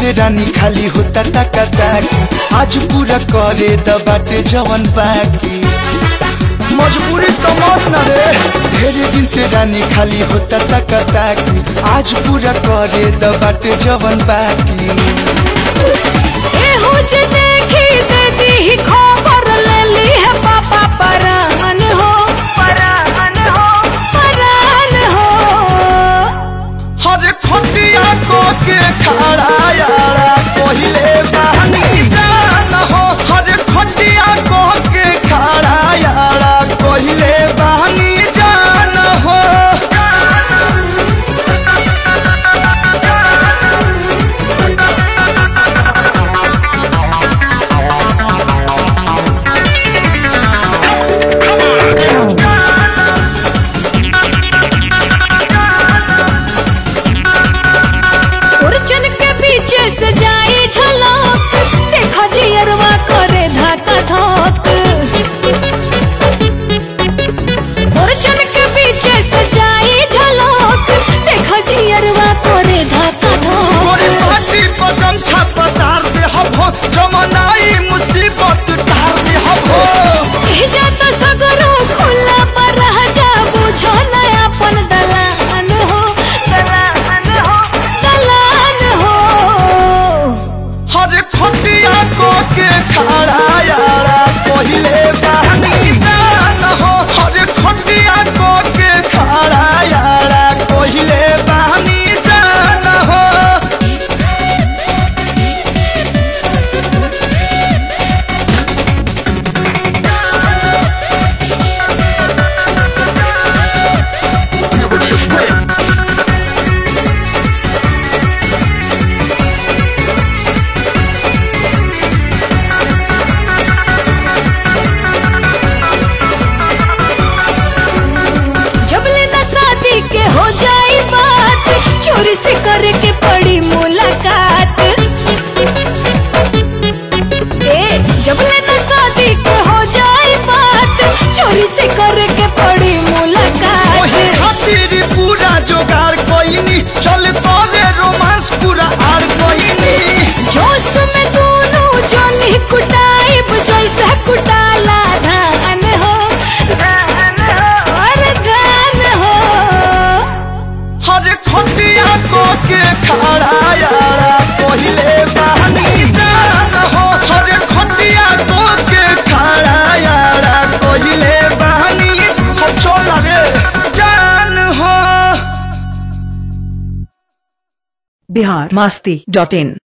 से रानी खाली होता टका ताकी आज पूरा करे द बाटे जवन बाकी मजबूरी समझ न रे ढेरे दिन से रानी खाली होता टका ताकी आज पूरा करे द बाटे जवन बाकी एहू जे देखी दे दी खबर ले ली है पापा परान हो परान हो परान हो हर खटिया को के खड़ा यारा पहिले बहनी जान हो हर खटिया को के खड़ा यारा पहिले बहनी जान हो उर्जन के पीछे से जाई झलक देखा जियरवा करे धक्का धक उर्जन के पीछे से जाई झलक देखा जियरवा करे धक्का तोरे धक पाटी पर गमछा पसार दे हबो जमनाई मुसीबत टार दे हबो भेजा तो सगरो खुला पर रह जा बुझो नया अपन दलान हो दलान हो दलान हो हर खटिया को के खड़ा यारा पहिले बहनी जान हो हर खटिया को के खड़ा यारा पहिले बहनी जान हो जब लेना शादी के हो जाई बात चोरी से करे के पड़ी मुलाकात ए जब लेना शादी के हो जाई बात चोरी से करे के पड़ी ओही मुलाकात खातिर पूरा जोगाड़ कोइनी चल तोरे रोमांस पूरा आड़ कोइनी जोश में दोनों जोनी कुटाई जैसे कुटाला धान हो धान हो और धान हो हर खटिया को के खड़ा यारा पहिले बहनी जान हो हर खटिया को के खड़ा यारा पहिले बहनी हो चल रे जान हो बिहार मस्ती डॉट इन